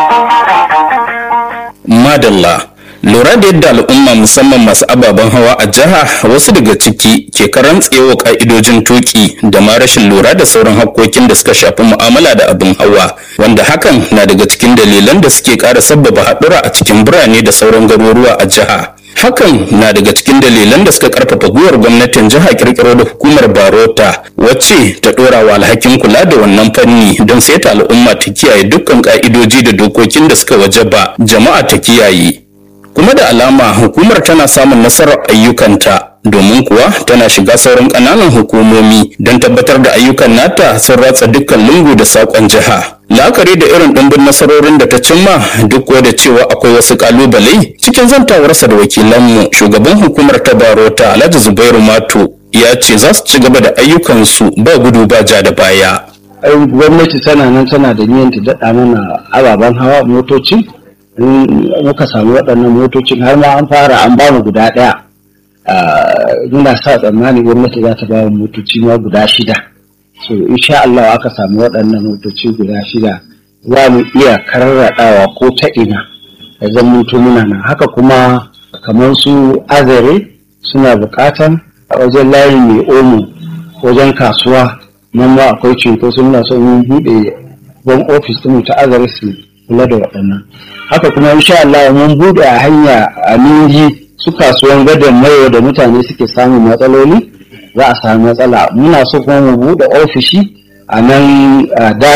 madalla lura da yadda al'umma musamman masu ababen hawa a jiha wasu daga ciki ke karan tsewa ka'idojin tuki da ma rashin lura da sauran hakkokin da suka shafi mu'amala da abin hawa wanda hakan na daga cikin dalilan da suke ƙara sabbaba haɗura a cikin birane da sauran garuruwa a jiha hakan na daga cikin dalilan da suka karfafa gwiwar gwamnatin jiha kirkiro da hukumar barota wacce ta dora wa alhakin kula da wannan fanni don saita al'umma ta kiyaye dukkan ka'idoji da dokokin da suka wajaba jama'a ta kiyaye kuma da alama hukumar tana samun nasarar ayyukanta domin kuwa tana shiga sauran ƙananan hukumomi don tabbatar da ayyukan nata sun ratsa dukkan lungu da saƙon jiha la'akari da irin ɗimbin nasarorin da ta cimma duk da cewa akwai wasu ƙalubale cikin zantawarsa da wakilanmu shugaban hukumar ta barota alhaji zubairu mato ya ce za su ci gaba da ayyukansu ba gudu ba ja da baya gwamnati tana nan tana da niyyar ta daɗa mana ababen hawa motoci in muka samu waɗannan motocin har ma an fara an bamu guda ɗaya muna sa tsammani gwamnati za ta bamu motoci ma guda shida so insha Allah aka samu waɗannan motoci guda shida za mu iya karraɗawa ko ta ina da zaman muna nan haka kuma kamar su azare suna buƙatan a wajen layi mai omo wajen kasuwa nan ma akwai cunkoso muna son mun buɗe ban ofis ɗin ta azare su kula da waɗannan haka kuma insha Allah mun buɗe a hanya a ningi su kasuwan gadon mayo da mutane suke samun matsaloli za a samu matsala muna so kuma mu buɗe ofishi a nan da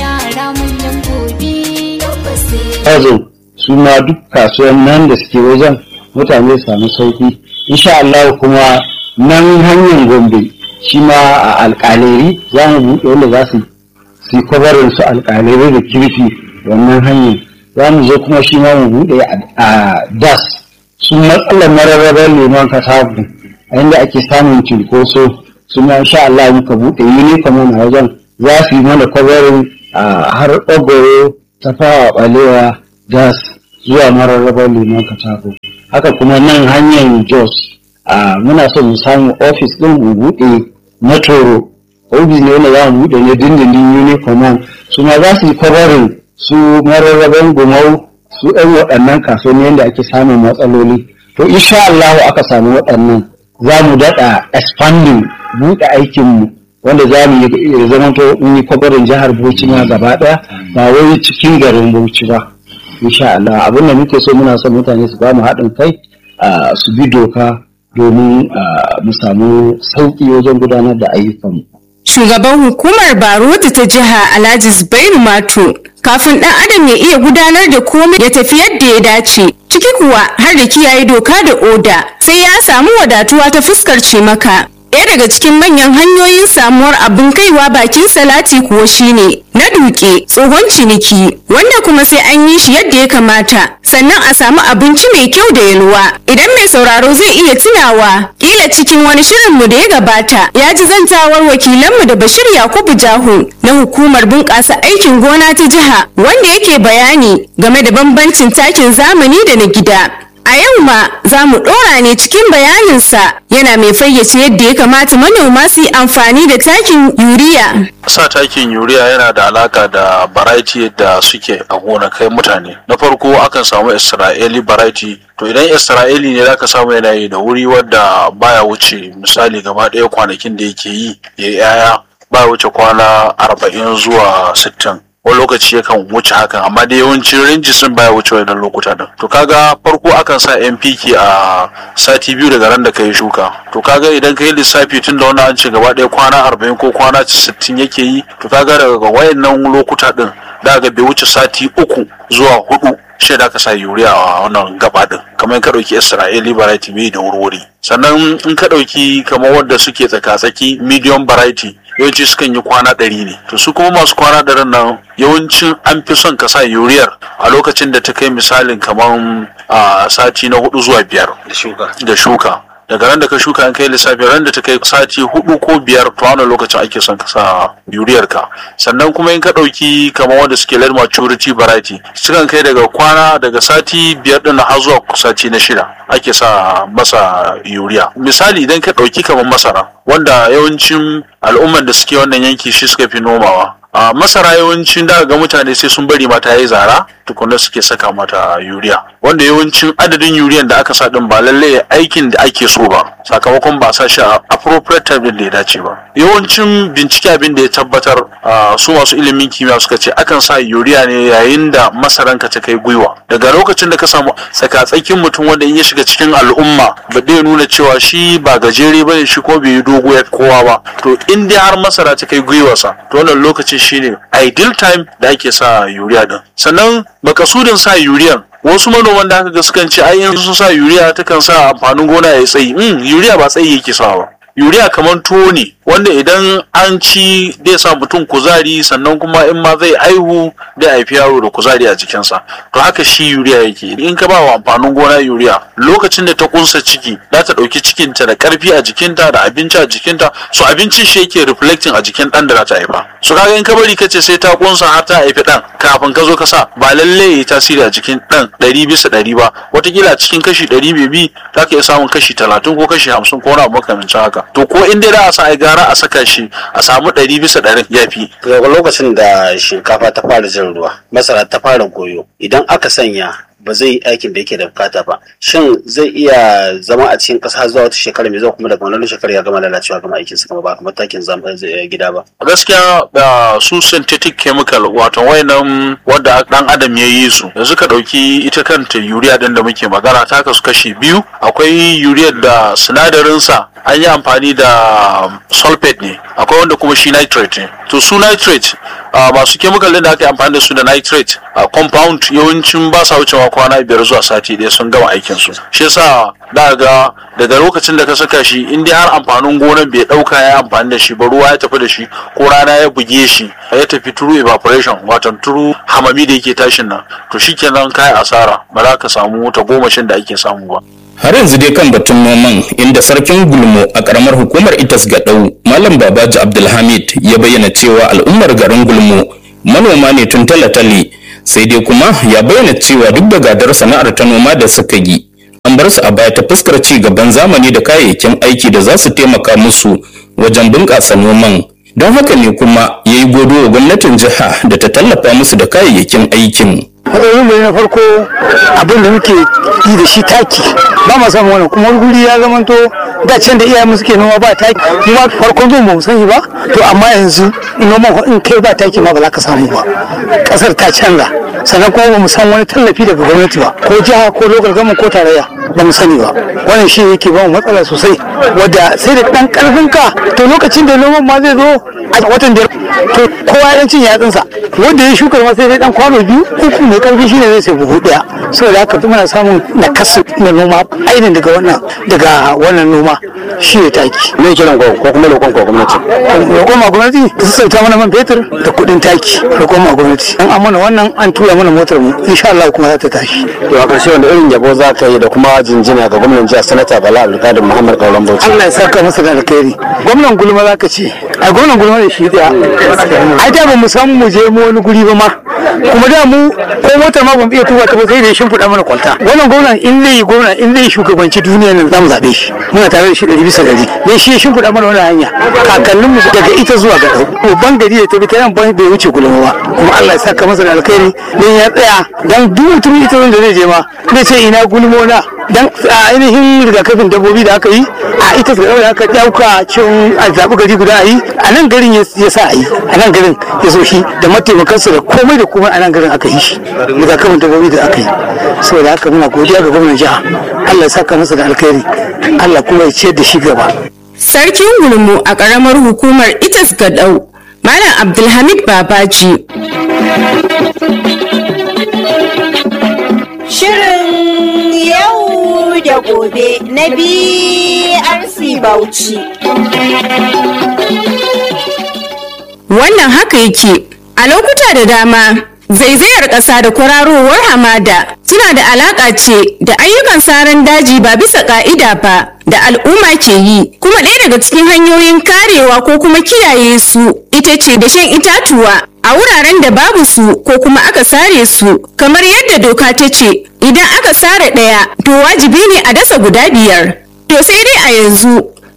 Hazo su ma duk kasuwan nan da suke wajen mutane su samu sauki insha Allah kuma nan hanyar Gombe shi ma a alƙaleri za mu buɗe wanda za su su kwabarin su alƙaleri da kirfi wannan hanyar za mu zo kuma shi ma mu buɗe a das su matsalar mararrabar lemon kasabu a inda ake samun cinkoso su ma insha Allah muka buɗe uniform a wajen za su yi mana kwabarin har ɓagoro ta fawa ɓalewa das zuwa mararrabar lemon katako haka kuma nan hanyar jos muna so mu samu ofis ɗin mu buɗe na toro ofis ne wanda za mu buɗe ne dindindin uniform su ma za su yi kwabarin su mararraban gumau su ɗan waɗannan kasuwanni yadda ake samun matsaloli to insha Allah aka samu waɗannan za mu daɗa expanding buɗe aikinmu wanda za mu yi zama to mun yi kwabarin jihar Bauchi ma gaba ɗaya ba wai cikin garin Bauchi ba insha Allah abin da muke so muna son mutane su ba mu haɗin kai su bi doka domin mu samu sauƙi wajen gudanar da ayyukanmu. Shugaban hukumar Barutu ta jiha Alhaji Zubairu Mato kafin ɗan adam ya iya gudanar da komai ya tafi yadda ya dace ciki kuwa har da kiyaye doka da oda sai ya samu wadatuwa ta fuskar cimaka. Ɗaya daga cikin manyan hanyoyin samuwar abin kaiwa bakin salati kuwa shine na duke tsohon ciniki wanda kuma sai an yi shi yadda ya kamata sannan a samu abinci mai kyau da yalwa idan mai sauraro zai iya tunawa kila cikin wani shirinmu da ya gabata ya ji zantawar wakilanmu da bashir yakubu jahu na hukumar bunƙasa aikin gona ta jiha wanda yake bayani game da bambancin takin zamani da na gida A yau ma za mu ɗora ne cikin bayaninsa yana mai fayyace yadda ya kamata manoma su yi amfani da takin yuriya. Sa takin yuriya yana da alaka da variety da suke a gonakai mutane. Na farko akan samu Isra'ili variety to idan Isra'ili ne zaka samu yana yi da wuri wadda baya wuce misali gaba ɗaya kwanakin da yake yi ya yaya baya wuce kwana arba'in zuwa sittin. wani lokaci yakan wuce hakan amma da yawancin ranji sun baya wuce wannan lokuta din to kaga farko akan sa NPK a sati biyu daga ran da kai shuka to kaga idan kai lissafi tun da wannan an ce gaba ɗaya kwana arba'in ko kwana sittin yake yi to kaga daga wayannan lokuta din da ga bai wuce sati uku zuwa hudu shi da ka sa yuriya a wannan gaba din kamar ka ɗauki Isra'ili variety bai da wurwuri sannan in ka ɗauki kamar wadda suke tsaka-tsaki medium variety yawanci sukan yi kwana ɗari ne to su kuma masu kwana ɗarin nan yawancin an fi son ka sa yuriyar a lokacin da ta kai misalin kamar a sati na hudu zuwa biyar da shuka daga ran da ka shuka an kai lissafi ran da ta kai sati hudu ko biyar to wannan lokacin ake son ka sa yuriyar ka sannan kuma in ka dauki kamar wanda suke late maturity variety sukan kai daga kwana daga sati biyar din har zuwa sati na shida ake sa masa yuriya misali idan ka dauki kamar masara wanda yawancin al'umman da suke wannan yanki shi suka fi nomawa a masara yawancin da ga mutane sai sun bari mata yayi zara tukunna suke saka mata yuriya wanda yawancin adadin yuriyan da aka sa din ba lalle aikin da ake so ba sakamakon ba sa shi a appropriate time din da ya dace ba yawancin bincike abin da ya tabbatar su masu ilimin kimiyya suka ce akan sa yuriya ne yayin da masaranka ta kai gwiwa daga lokacin da ka samu tsakatsakin mutum wanda in ya shiga cikin al'umma ba zai nuna cewa shi ba gajere bane shi ko bai yi dogo ya kowa ba to in dai har masara ta kai gwiwarsa to wannan lokacin shine ideal time da ake sa yuriya din sannan makasudin sa yuriyan wasu manoman da aka ga sukan ce ai in sun sa yuriya takan sa amfanin gona ya tsayi mm, yuriya ba tsayi yake sawa yuriya kamar tuwo ne wanda idan an ci zai sa mutum kuzari sannan kuma in ma zai aihu zai haifi yaro da kuzari a jikinsa to haka shi yuriya yake in ka ba wa amfanin gona yuriya lokacin da ta kunsa ciki za ta ɗauki cikinta da ƙarfi a jikinta da abinci a jikinta so abincin shi yake reflecting a jikin ɗan da za ta haifa so kaga in ka bari ka ce sai ta kunsa har ta haifi ɗan kafin ka zo ka sa ba lalle ya yi tasiri a jikin ɗan ɗari bisa ɗari ba watakila a cikin kashi ɗari bai bi za ka iya samun kashi talatin ko kashi hamsin ko wani abu makamancin haka to ko in dai za a sa ai gara a saka shi a samu ɗari bisa ɗarin ya fi. daga lokacin da shinkafa ta fara jan ruwa masara ta fara goyo idan aka sanya ba zai yi aikin da yake da bukata ba shin zai iya zama a cikin ƙasa zuwa wata shekara mai zuwa kuma daga wannan shekara ya gama lalacewa gama aikin sa ba kamar takin gida ba gaskiya da su synthetic chemical wato wayannan wanda dan adam ya yi su yanzu ka dauki ita kanta urea din da muke magana ta kasu kashi biyu akwai urea da sinadarin sa an yi amfani da sulfate ne akwai wanda kuma shi nitrate ne to su nitrate masu chemical din da aka yi amfani da su da nitrate compound yawancin ba sa wucewa kwana biyar zuwa sati ɗaya sun gama aikin su shi yasa da ga daga lokacin da ka saka shi in dai har amfanin gonar bai dauka ya amfani da shi ba ruwa ya tafi da shi ko rana ya buge shi ya tafi turu evaporation wato turu hamami da yake tashin nan to shikenan kai asara ba za ka samu ta gomashin da ake samu ba har yanzu dai kan batun noman inda sarkin gulmo a karamar hukumar itas gaɗau malam babaji abdulhamid ya bayyana cewa al'ummar garin gulmo manoma ne tun talatale sai dai kuma ya bayyana cewa duk da gadar sana'ar ta noma da suka yi an bar su a baya ta fuskar ci gaban zamani da kayayyakin aiki da za su taimaka musu wajen bunƙasa noman don haka ne kuma ya yi godo wa gwamnatin jiha da ta tallafa musu da kayayyakin aikin matsalolin da na farko abin da muke yi da shi taki ba ma samu wannan kuma guri ya zamanto da can da iyayen suke noma ba taki kuma farkon zuwa ba mu sani ba to amma yanzu noma in kai ba taki ma ba za ka samu ba kasar ta canza sannan kuma ba mu san wani tallafi daga gwamnati ba ko jiha ko lokal gama ko tarayya ba mu sani ba wannan shi yake ba mu matsala sosai wadda sai da dan karfin ka to lokacin da noman ma zai zo a watan da to kowa ya cin yatsunsa wanda ya shukar ma sai dai dan kwano biyu uku mai karfi shine zai sai buhu daya saboda haka muna samun nakasu na noma ainihin daga wannan daga wannan noma shi ne taki me kiran ko ko kuma lokon ko gwamnati roƙon ma gwamnati ta sassauta mana man fetur da kuɗin taki roƙon ma gwamnati an amana wannan an tura mana motar mu insha Allah kuma za ta tashi to a ƙarshe wanda irin yabo za ka yi da kuma jinjina ga gwamnan jihar sanata bala abdulkadir muhammad kauran bauchi Allah ya saka masa da alkhairi gwamnan gulma za ka ce a gwamnan gulma ne shi daya ai da ba mu san mu je mu wani guri ba ma kuma da mu ko motar ma ban iya tuba ta ba sai da ya shimfiɗa mana kwalta wannan gwamnan in zai gwamna in zai shugabanci duniya nan za mu zaɓe shi muna tare da shi ɗari bisa ɗari dan shi ya shimfiɗa mana wannan hanya kakannin mu daga ita zuwa ga babban gari da ta bi ta nan bai wuce gulma ba kuma Allah ya saka masa da alkhairi dan ya tsaya dan duk mutumin ita da zai je ma zai ce ina gulmona dan a ainihin rigakafin dabbobi da aka yi a ita su da aka dauka cin a zaɓi gari guda a yi a nan garin ya sa a yi a nan garin ya so shi da mataimakansa da komai da komai a nan garin aka yi shi rigakafin dabbobi da aka yi saboda haka muna godiya ga gwamnan jiha Allah ya saka masa da alkhairi Allah kuma ya ciyar da shi gaba Sarkin Gulmu a ƙaramar hukumar Itas Gadau, Malam Abdulhamid Babaji. Shirin yau da gobe na BRC Bauchi. Wannan haka yake a lokuta da dama zaizayar ƙasa da kwararowar hamada suna da alaƙa ce da ayyukan saran daji ba bisa ƙa'ida ba da al'umma ke yi kuma ɗaya daga cikin hanyoyin karewa ko kuma kiyaye su ita ce da shan itatuwa a wuraren da babu su ko kuma aka sare su kamar yadda doka ta ce idan aka sare ɗaya to wajibi ne a dasa guda biyar to sai dai a yanzu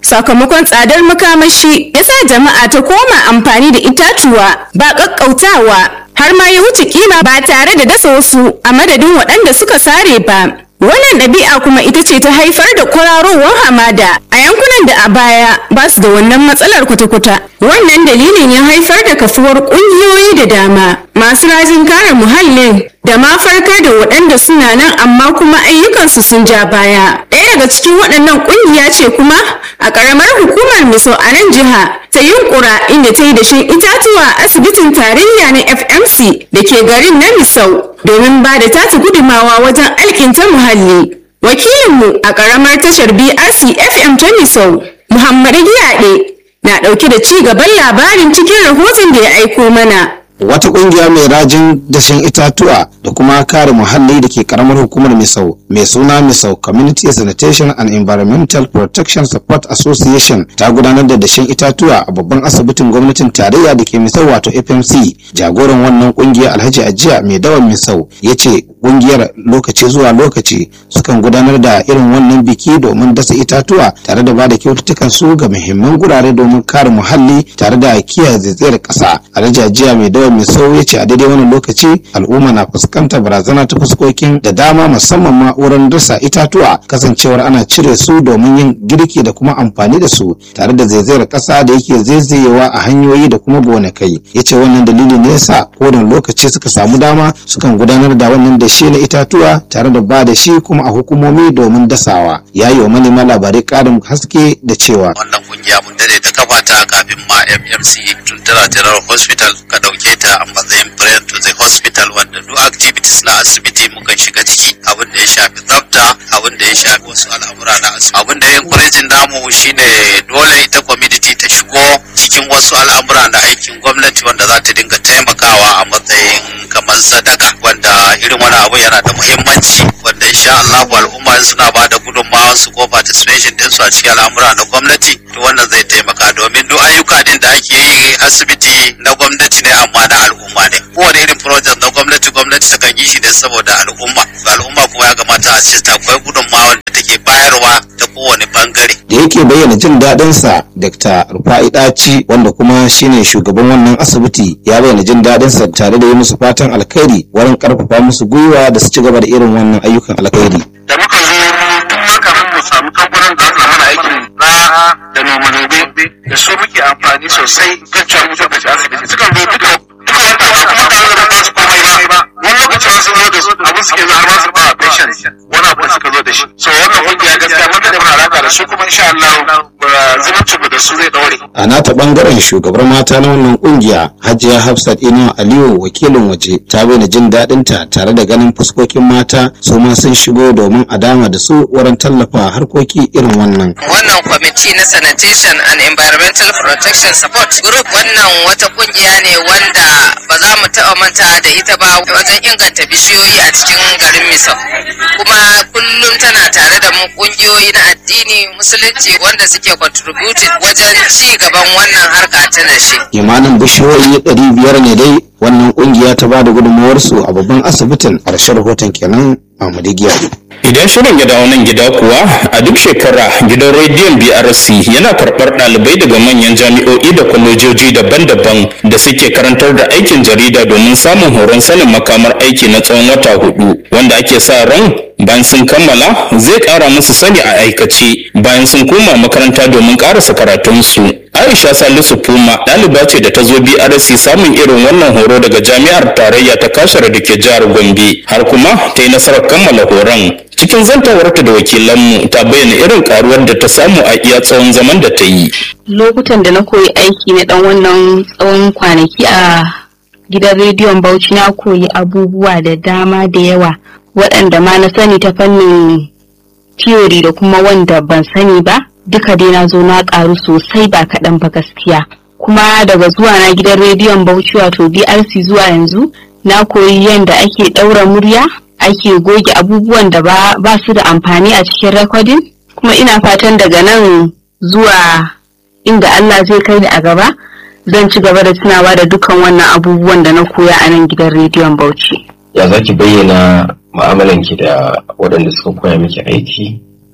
sakamakon tsadar makamashi ya sa jama'a ta koma amfani da itatuwa ba ƙaƙƙautawa har ma ya wuce kima ba tare da dasa wasu a madadin waɗanda suka sare ba wannan ɗabi'a kuma ita ce ta haifar da kwararowar hamada a yankunan da a baya ba su da wannan matsalar kwata-kwata wannan dalilin ya haifar da kafuwar ƙungiyoyi da dama masu rajin kare muhallin da ma farkar da waɗanda suna nan amma kuma ayyukansu sun ja baya ɗaya daga cikin waɗannan ƙungiya ce kuma a ƙaramar hukumar miso a nan jiha ta yunkura inda ta yi dashen itatuwa a asibitin tarayya na fmc da ke garin na misau domin ba da tata gudumawa wajen alkinta muhalli wakilinmu a ƙaramar tashar brc fm ta misau muhammadu giyaɗe na ɗauke da ci gaban labarin cikin rahoton da ya aiko mana wata kungiya mai rajin dashen itatuwa da kuma kare muhalli da ke karamar hukumar misau mai suna misau community sanitation and environmental protection support association ta gudanar da dashen itatuwa a babban asibitin gwamnatin tarayya da ke misau wato fmc jagoran wannan kungiya alhaji ajiya mai dawan misau ya ce kungiyar lokaci zuwa lokaci sukan gudanar da irin wannan biki domin dasa itatuwa tare da bada kyaututtukan su ga muhimman gurare domin kare muhalli tare da kiyaye zaizayar kasa alhaji ajiya mai dawan mai sau ya ce a daidai wannan lokaci al'umma na fuskantar barazana ta fuskokin da dama musamman ma wurin dasa itatuwa kasancewar ana cire su domin yin girki da kuma amfani da su tare da zaizayar kasa da yake zaizayewa a hanyoyi da kuma gonakai ya ce wannan dalili ne yasa kowane lokaci suka samu dama sukan gudanar da wannan dashe na itatuwa tare da ba da shi kuma a hukumomi domin dasawa ya yi wa manema labarai karin haske da cewa wannan kungiya mun dade ta kafa ta kafin ma mmc tun tana general hospital ka dauke ta a matsayin friend to the hospital wanda duk activities na asibiti mukan shiga ciki abin da ya shafi tsafta abin da ya shafi wasu al'amura na asibiti abin da ya encouraging namu shine dole ita community ta shigo cikin wasu al'amura na aikin gwamnati wanda za ta dinga taimakawa a matsayin kamar sadaka wanda irin wani abu yana da muhimmanci wanda insha Allah al'umma suna ba da gudunmawa su ko participation din su a cikin al'amura na gwamnati to wannan zai taimaka domin duk ayyuka din da ake yi asibiti na gwamnati ne amma na al'umma ne kowane irin project na gwamnati gwamnati takan yi shi ne saboda al'umma al'umma kuma ya kamata a ce ta akwai gudunmawa da take bayarwa ta kowane bangare da yake bayyana jin daɗin sa Dr. Rufai Daci wanda kuma shine shugaban wannan asibiti ya bayyana jin daɗin sa tare da yi musu fatan alkhairi wurin karfafa musu gwiwa da su ci gaba da irin wannan ayyukan alkhairi da muka zo tun makarin mu samu kamfanin da aka mana aikin na da noma nobe da su muke amfani sosai kan cewa mutum da shi asibiti sukan zo duka duka wanda ba kuma tare da ba su komai ba wani lokacin sun zo da su abin suke zo har ma su ba patient wani abu da suka zo da shi so wannan kungiya gaskiya mun da muna alaka da su kuma insha Allah zumuncin mu da su zai daure a nata bangaren shugabar mata na wannan kungiya hajiya hafsat inuwa aliyu wakilin waje ta bayyana jin daɗin ta tare da ganin fuskokin mata su ma sun shigo domin a dama da su wurin tallafa harkoki irin wannan wannan kwamiti na sanitation and environmental protection support group wannan wata kungiya ne wanda ba za mu taɓa manta da ita ba wajen inganta bishiyoyi a cikin garin misau kuma kullum tana tare da mu kungiyoyi na addini musulunci wanda suke contributed wajen ci gaban wannan harka ta dashe kimanin bishiyoyi ɗari biyar ne dai wannan kungiya ta ba da gudunmawarsu a babban asibitin ƙarshen rahoton kenan Ahmadu Giyari. Idan shirin ya dawo nan gida kuwa a duk shekara gidan rediyon BRC yana karɓar ɗalibai daga manyan jami'o'i da kwalejoji daban-daban da suke karantar da aikin jarida domin samun horon sanin makamar aiki na tsawon wata hudu wanda ake sa ran bayan sun kammala zai ƙara musu sani a aikace bayan sun koma makaranta domin ƙarasa karatunsu. Aisha Salisu Puma ɗaliba ce da ta zo BRC samun irin wannan horo daga jami'ar tarayya ta kashar da ke jihar Gombe har kuma ta yi nasarar kammala horon. Cikin zantawarta da wakilanmu ta bayyana irin karuwar da ta samu a iya tsawon zaman da ta yi. Lokutan da na koyi aiki na ɗan wannan tsawon kwanaki a gidan rediyon Bauchi na koyi abubuwa da dama da yawa waɗanda ma na sani ta fannin theory da kuma wanda ban sani ba. duka dai na zo na karu sosai ba kaɗan ba gaskiya kuma daga zuwa na gidan rediyon bauchi wato brc zuwa yanzu na koyi yadda ake ɗaura murya ake goge abubuwan da ba, ba su da amfani a cikin rekodin kuma ina fatan daga nan zuwa inda allah zai kai ni a gaba zan ci gaba da tunawa da dukkan wannan abubuwan da na koya a nan gidan rediyon bauchi ya za ki bayyana mu'amalanki da waɗanda suka koya miki aiki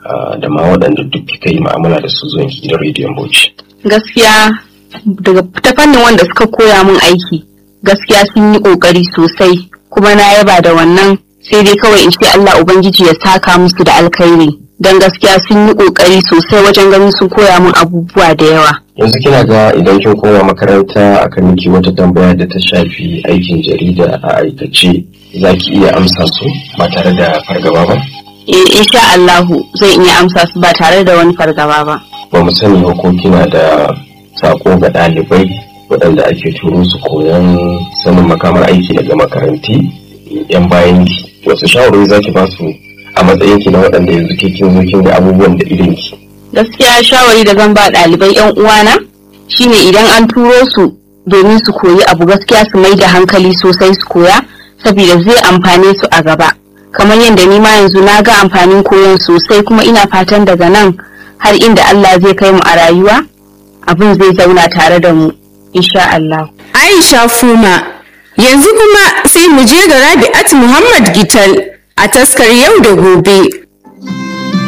da ma waɗanda duk kika yi ma'amala da su zuwan gidan rediyon Bauchi. gaskiya daga ta fannin wanda suka koya min aiki gaskiya sun yi kokari sosai kuma na yaba da wannan sai dai kawai in ce Allah ubangiji ya saka musu da alkhairi dan gaskiya sun yi kokari sosai wajen ganin sun koya min abubuwa da yawa Yanzu kina ga idan kin koma makaranta aka miki wata tambaya da ta shafi aikin jarida a aikace za ki iya amsa su ba tare da fargaba ba? eh insha Allahu zan iya amsa su ba tare da wani fargaba ba Ba mu sani ba ko kina da sako ga ɗalibai waɗanda ake turo su koyon sanin makamar aiki daga makaranti yan bayan ki wasu shawarwari za ki ba su a matsayin ki na waɗanda yanzu ke kin zo kin ga abubuwan da idan ki. gaskiya shawari da zan ba ɗalibai yan uwana shine idan an turo su domin su koyi abu gaskiya su mai da hankali sosai su koya saboda zai amfane su a gaba kamar yadda ni ma yanzu na ga amfanin koyon sosai kuma ina fatan daga nan har inda Allah zai kai mu a rayuwa abin zai zauna tare da mu insha Allah Aisha Fuma yanzu kuma sai mu je ga Rabi'at Muhammad Gital a taskar yau da gobe